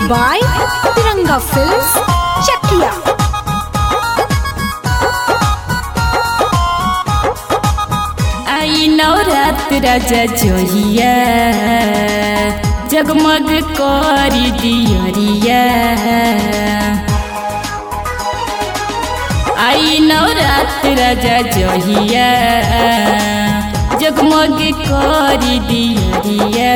by Tiranga Films, Chakia. आई नवरात राजा जोहिया जगमग करी दियरिया आई नवरात राजा जोहिया जगमग करी दियरिया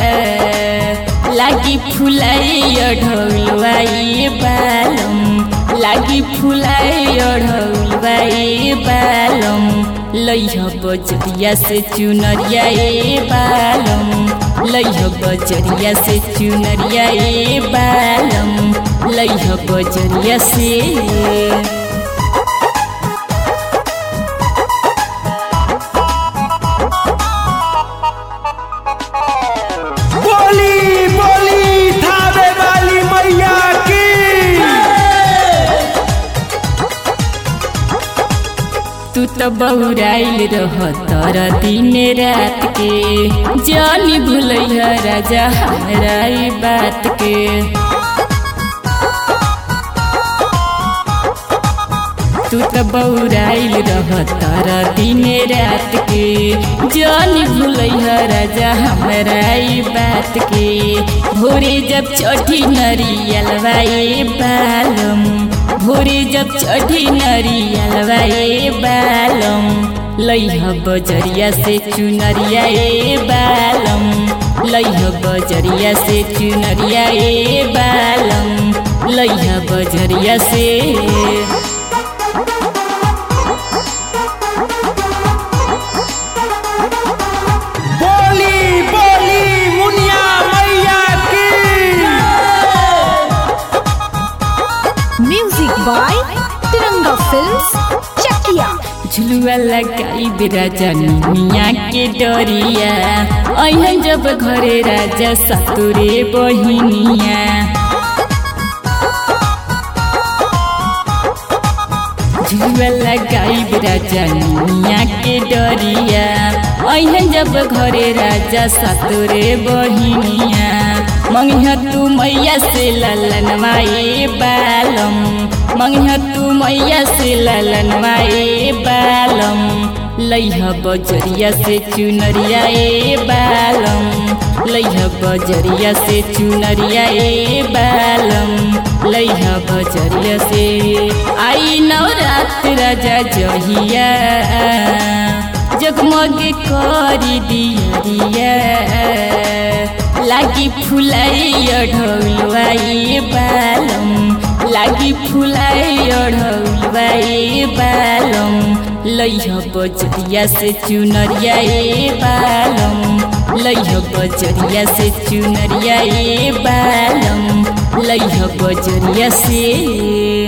लागी फुलाई ढोलवाई बालम लागी फुलाई ढोलवाई बालम लैह बजरिया से चुनरिया ए बालम लैह बजरिया से चुनरिया ए बालम लैह बजरिया से बोली बोली थावे वाली मैया की तू तो बहुराइल रह तर दिन रात के जानी भूलैया राजा हमारा ई बात के तू तो बहुराइल रह तर दिन रात के जानी भूलैया राजा हमारा ई बात के भोरे जब चढ़ी नरियलवा ए बालम भोरे जब चढ़ी नरियलवा ए बालम लैह बजरिया से चुनरिया ए बालम लैह बजरिया से चुनरिया ए बालम लैह बजरिया से बोली बोली मुनिया मैया की Music by Tiranga Films, Chakia. झुलुआ लगाई राजा निमिया के डरिया अहन जब घरे राजा सतुरे बहिनिया झुलुआ लगाई राजा निमिया के डरिया अहन जब घरे राजा सतुरे बहिनिया मंगिया तू मैया से ललनवा ए बालम मंगिया तू मैया से ललनवा ए बालम लैह बजरिया से चुनरिया ए बालम लैह बजरिया से चुनरिया ए बालम लैह बजरिया से आई नवरात राजा जहिया जगमग करी दियरिया लागी फुलाई ढौलवाई बालम लागी फुलाई ढौलवाई बालम लैह बजरिया से चुनरिया ए बालम लैह बजरिया से चुनरिया ए बालम लैह बजरिया से